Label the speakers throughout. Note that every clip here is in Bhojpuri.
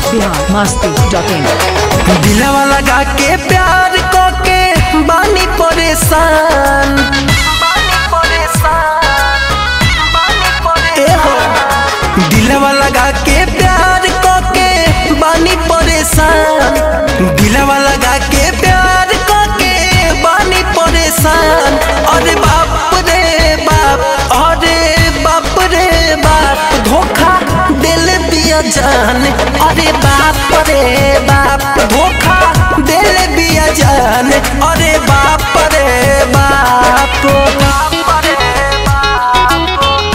Speaker 1: बिहार मस्ती डॉट इन
Speaker 2: दिलवा लगा के प्यार को के बानी परेशान ए हो दिलवा लगा के प्यार को के बानी परेशान दिलवा लगा के प्यार को के बानी परेशान अरे बाप रे बाप अरे बाप रे बाप धोखा दिल दिया जान अरे बाप रे बाप धोखा दिल दिया जान अरे बाप रे बाप बाप रे बाप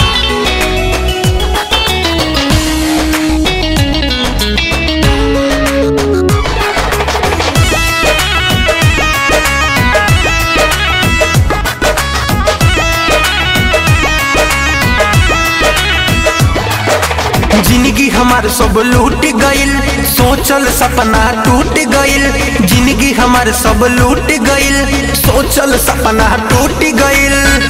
Speaker 2: जिंदगी हमार सब लूट गइल सोचल सपना टूट गइल जिंदगी हमार सब लूट गइल सोचल सपना टूट गइल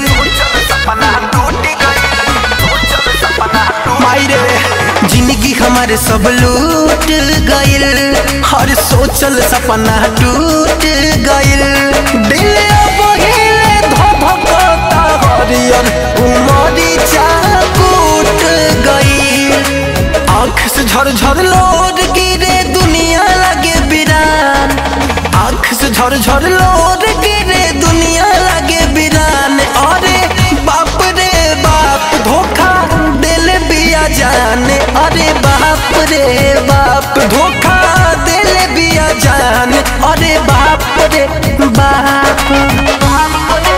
Speaker 2: मायरे जिंदगी हमार सब लूट गइल हर सोचल सपना टूट गइल दिल अब हिले धधकता हरियर उमरी चाकूट गइल आँख से झरझर लोर गिरे दुनिया लगे बिरान आँख से झरझर लोर गिरे दुनिया लगे बिरान अरे बाप रे बाप धोखा दिल बिया जाने अरे बाप रे बाप धोखा दिल बिया जाने अरे बाप रे बाप बाप रे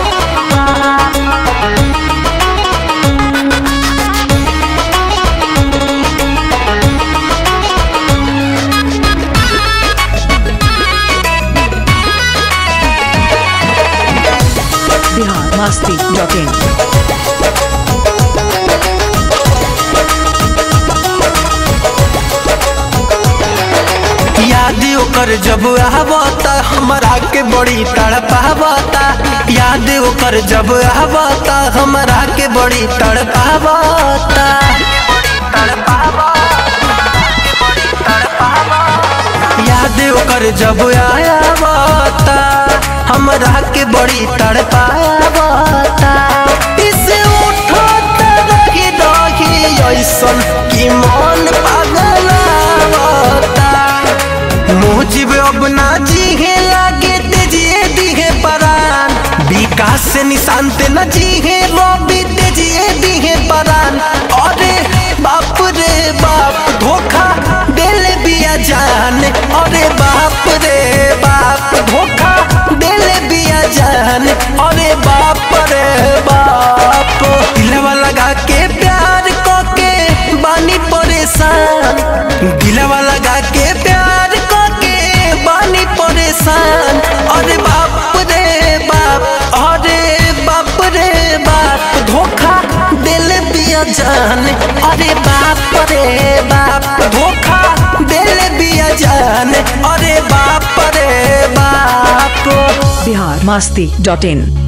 Speaker 1: बिहार मस्ती डॉट इन
Speaker 2: याद ओकर जब आवता हमरा के बड़ी तड़पावता याद ओकर जब आवता हमरा के बड़ी तड़पावता याद ओकर जब आयावता हमरा के बड़ी तड़पावता इसे उठत रही रही ऐसन कि मन पागलावता मुजिब अब ना जीहे लागे तेजिए दिहे परान विकास से निशान ते न जीहे रवि तेजिए दिहे परान अरे बाप रे बाप धोखा दिल बिया जान अरे बाप रे बाप धोखा दिल बिया जान अरे बाप रे बाप दिलवा लगा के प्यार को के बानी परेशान दिलवा लगा के प्यार को के बानी परेशान अरे बाप रे बाप अरे बाप रे बाप धोखा दिल दिया जान अरे बाप रे बाप धोखा दिल दिया जान अरे बाप रे बाप
Speaker 1: बिहार मस्ती डॉट इन